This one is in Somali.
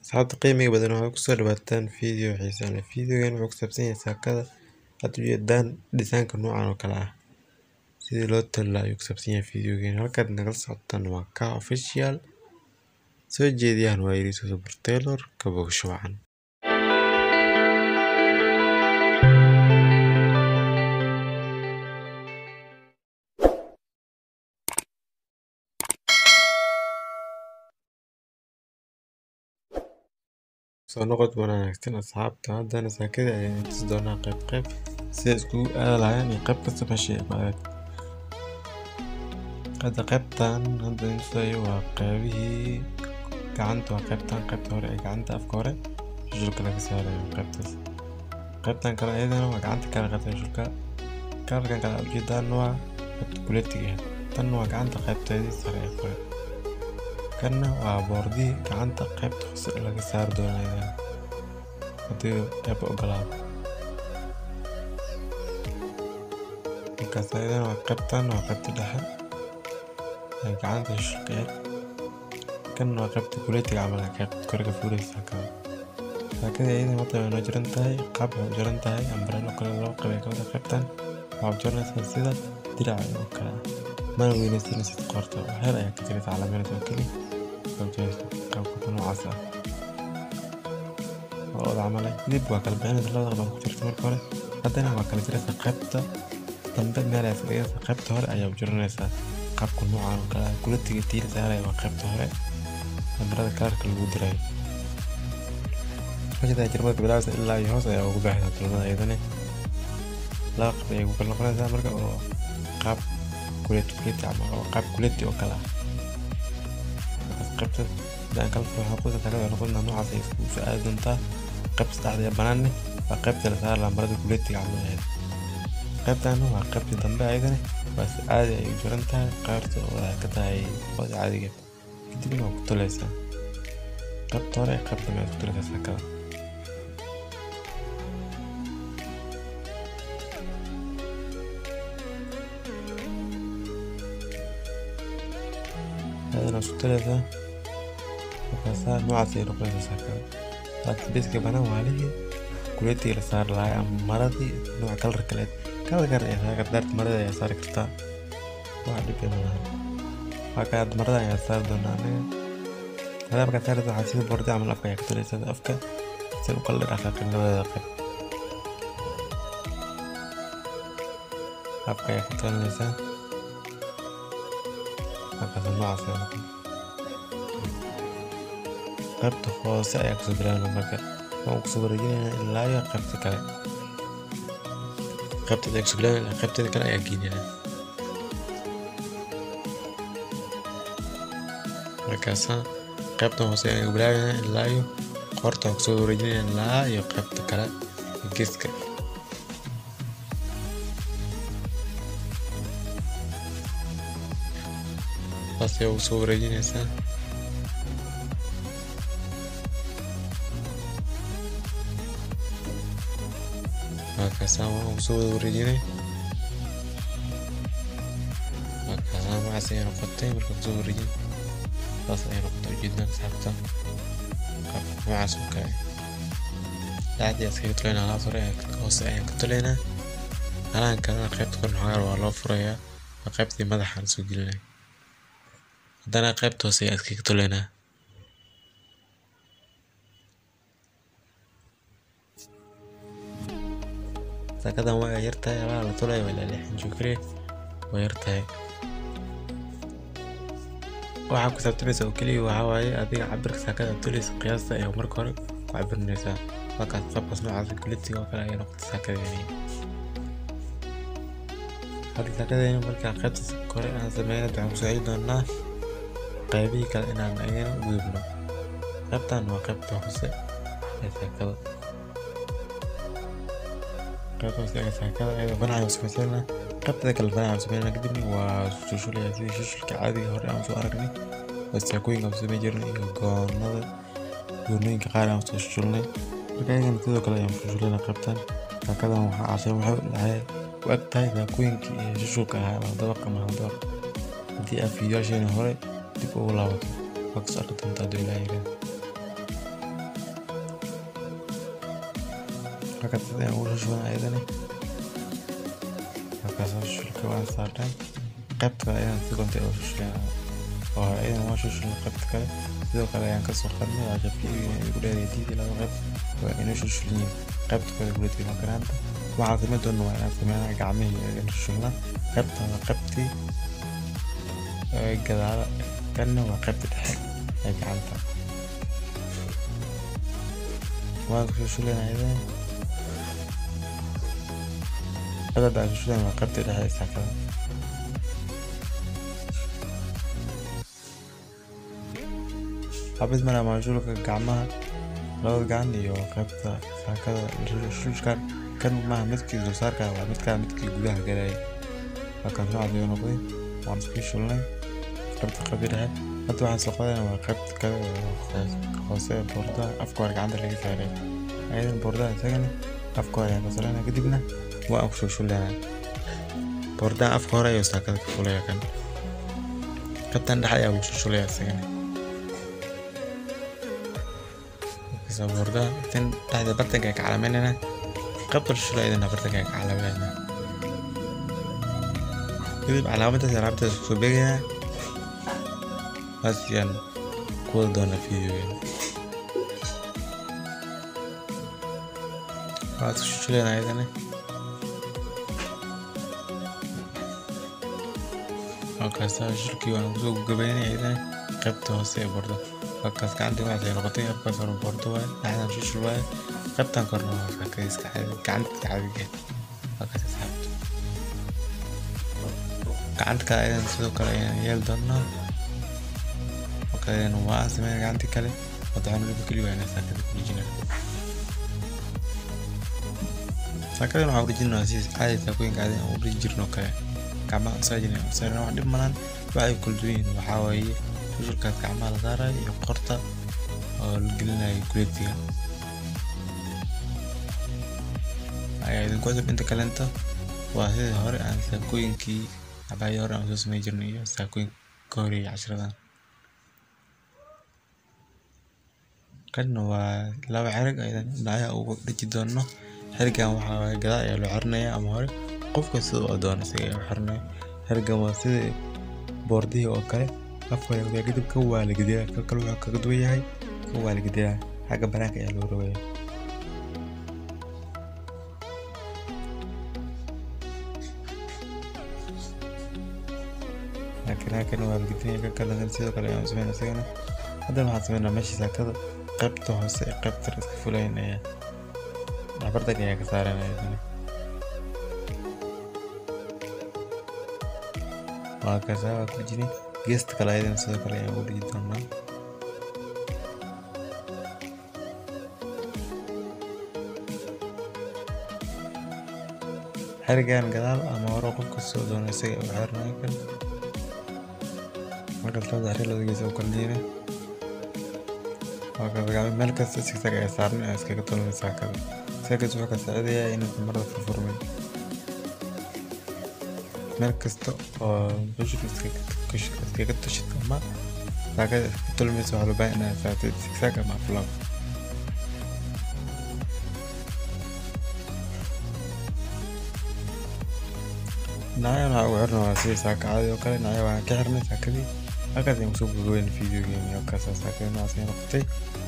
Asxaabta qiimiga badan waxaad kusoo dhawaataan video xiiso leh. Videogan wuxuu ku saabsan yahay saakada aad u jeedaan dhisaanka noocan oo kale ah sidii loo tali ayuu ku saabsan yahay videogan. Halkaad nagala socotaan waa Kaa Official soo jeediyahan waa Yariso Super Tailor ka bogsho wacan. soo noqod wanaagsan asxaabta haddana saakada ayaan tusi doonaa qayb qayb sida iskugu aada lahayn iyo qayb kasta meesha ay ku aad hadda qaybtan hadda intusayo waa qaybihii gacanta waa qaybtan qaybta hore ee gacanta afka hore shushulka laga saarayo qaybtaas qaybtan kale iyadana waa gacanta kale qaybta shushulka kalarkan kale aad ujeedaan waa qaybta kuletiga tan waa gacanta qaybteedii sare ee kore kanna waa boordii gacanta qaybta hoose laga saari doonaa haddii eeba ogolaado markaas ayadana waa qaybtan waa qaybta dhexe ee gacanta shulkeed kanna waa qaybta kuletiga camal qaybta kore ka fuuraysa saakada saakada iyadana hadda way noo jiran tahay qaab waxay u jiran tahay ambrelo kale loo qabay kawada qaybtan waxaa u jiranaysaa sida diraca oo kale ah mana weynaysanaysid qoorta waxyar ayaa ka jiraysa calaamadeed oo keliya qaabka noocaas ah oo oda camal ah dib waa kala bixinaysa labada qaab ku jirta marka hore haddana waa kala jiraysa qaybta dambe meel ay fadhiyaysa qaybta hore ayaa u jiranaysaa qaabka noocan oo kale ah kuletiga tiila saaraya waa qaybta hore amrada kalarka lagu dirayo meesha jirmada bilaabeysa ilaa iyo hoos ayaa ugu baxaysa tulmada iyadana laba qayb ayay ku kala noqonaysaa marka oo qaab kuleti kuleti camal oo qaab kuleti oo kale ah qaybta daan kala furo waxaa kusa taagada noqon noocaas ay iskugu soo aadi doontaa qaybta saddexda ee banaanne waa qaybta la saari lahaa marada kuletiga camal ahayd qaybtana waa qaybta dambe ayadana waa si caadi ay u jiran tahay qaybta oo ay ka tahay ooda caadigeed kadibna waa ku tuleysaa qaybta hore ee qaybta dambe aad ku tuleysaa saakada ayadana isku tuleysaa markaasaa noocaas ay noqonaysaa saakada laakiin beeska banaan waa lihii kuletiga la saari lahaa ama maradii nooca kalar kaleed kalar kale ayaa saari kartaa daarta marada ayaa saari kartaa wax dhib ma laha waa kaa marada ayaa saari doonaa anaga marada markaa saaraysa waxaa sida boordi camal afka ayaa ka tuleysaa afka si u kala dhaqaaqin labadeeda qayb afka ayaa ka tulinaysaa markaas noocaas ayaa noqon qaybta hoose ayaa kusoo bilaabna marka waan kusoo wareejinaynaa ilaa iyo qaybta kale qaybteeda ayaa kusoo bilaabna qaybteeda kale ayaa geynaynaa markaasa qaybtan hoose ayaa bilaabaynaa ilaa iyo qoorta waan kusoo wareejinaynaa ilaa iyo qaybta kale geeska saas ayaa ugu soo wareejinaysaa markaasaa waan ugu soo wada wareejinay markaasaa magacaas ayaa noqotay markaa kusoo wareejin saas ayaa noqotay ujeedaan saabta qaab noocaas oo kale dhacdii askaga tuleynaa alaabta hore hoose ayaan ka tuleynaa halahan kalena qaybta kor xogaar waa loo furayaa waa qaybtii madaxa la soo gelinaya haddana qaybta hoose ayaa iskaga tuleynaa saakadan waa yar tahay alaha la tulayo waa ilaa lixan joogre waa yar tahay waxaa ku saabtamaysa oo keliya waxaa waaye adiga cabirka saakada aad tulaysa qiyaasta ayaa marka hore ku cabirinaysaa markaas qaabkaas noocaas kuletiga oo kale ayay noqotay saakadeeni hadda saakadeeni markaa qaybta kore aan sameeyna waxaan kusoo celi doonaa qaybihii kale inaan ayana u gudubno qaybtan waa qaybta hoose ee saakada qaybtaas ee saakada ayada banaca samaysana qaybtada kale banaca samaynana kadibna waa shushulaya sidii shushulka caadiga hore aan soo aragnay oo saakooyinka aan samayn jirnay iyo goonada goonooyinka qaar aan soo shushulnay marka ayagana sidoo kale ayaan shushulana qaybtan saakadan waxaa cashay waxay dhahay u eg tahay saakooyinkii iyo shushulka ahaa ama dabaq ama dabaq haddii aad fiidiyoasheena hore dib ugu laabato waa kasoo arki doontaa hadduu ilaaha yirahdo halkaas sida ayaan ugu shushubanaa ayadana halkaas shulka waan saarnay qaybta kale ayaan si konta ugu shushubanaa oo hore ayadana waan shushulnay qaybta kale sidoo kale ayaan kasoo qadnay waa shafiiga igu dheeraya diidii laba qayb waa inuu shulshulin yihiin qaybta kale guleedka makaraanta waxaan samayn doona waa inaan sameynaa gacmihii ayaan shushulnaa qaybta waa qaybtii gadaala kanna waa qaybta dhexe ee gacanta waan shushulinaa ayadana qadada aan shushulan waa qaybta dhexe ee saakada xabis mara maashulka gacmaha labada gacan iyo qaybta saakada shushkan kan maaha midkii dulsaarka waa midkaa midkii gudaha galaya halkan noocaas ayuu noqday waan iska shulnay qaybta qaybta dhexe hadda waxaan soo qadayna waa qaybta kale hoose ee boordaha afka hore gacanta laga saaray ayadan boordaha isagana afka hore ayaan ka saarana kadibna waan ku shushulanaa boordaha afka hore ayuu saakada ka fulaya kan qaybtan dhexe ayaa lagu shushulaya isagana boordaha tan dhexda bartanka ka calaamaynayna qaybta shushulaydana bartanka ka calaaminayna kadib calaamadaas alaabtaas kusoo beegaynaa waasiyaan ku wada doona videogeena waad ku shushulayna ayadana halkaasa shulkii waan kusoo gabaynay ayadana qaybta hoose ee boorda halkaas gacantii waxaas ay noqotay afkaas hore boordo waaye dhexdan shushul waaye qaybtan korna waa saakada iska caadi gacanta caadigeed halkaas asxaabta gacanta kale ayadan sidoo kale ayaan yeeli doonaa halkaasna waa sameyn gacantii kale waxaan waliba keli waynaa saakada kurijina saakadan waxaan urijinaa si caadi saakooyinka caadi aan uriji jirno kale gacmaha usaajina usaarina wax dhib malan waxay kala duwan yihiin waxaa waaye shushulkaas gacmaha la saarayo iyo qorta oo la gelinayo kuleetiga ayaa idinku cusub inta kalenta waa sidii hore aan saakooyinkii cabaayadii hore aan soo samey jirnay iyo saakooyinka ka horeeyay cashiradan kanna waa laba xerig aydan dhinacyaha ugu dhiji doono xerigan waxaa waaye gadaal ayaa loo xirinayaa ama hore qofka sida uu doono isaga ayaa u xirinayo xerigan waa sidii boordihii oo kale afka hore kadib ka waa la gediyaa ka kale wuxuu kaga duwan yahay ka waa la gediyaa xagga banaanka ayaa loo rogaya laakiin halkan waa la gedinaya ka kale sidoo kale ayaan sameynaa isagana haddana waxaan sameynaa meesha saakada qaybta hoose ee qaybta iska fulayn ayaa dhabardag ayaa ka saaranaya isana waa kasaa waa ku jini geesta kale ayadana sidoo kale ayaan ugu dhigi doonaa xerigan gadaal ama hore qofka soo doono isaga u xirnayo kan markaas labada xeri labada gees u kala diina waa kasagaamay meel kasta sigsaga ee saaran ee iskaga tolmay saakada saakaas wuxuu ka saacidayaa inaysan marada furfurmin meel kasta oo bushka iskaga tushid ama saakada iska tolmaysa waxaa loo baahan inaad saartid sigsaag ama flab dhinacyahan waxaa ugu xirna waa sidii saaka caadi oo kale dhinacya waan ka xirnay saakadii halkaas ayaan kusoo gogoweyna videogeeni oo kaasa saakada noocaas ay noqotay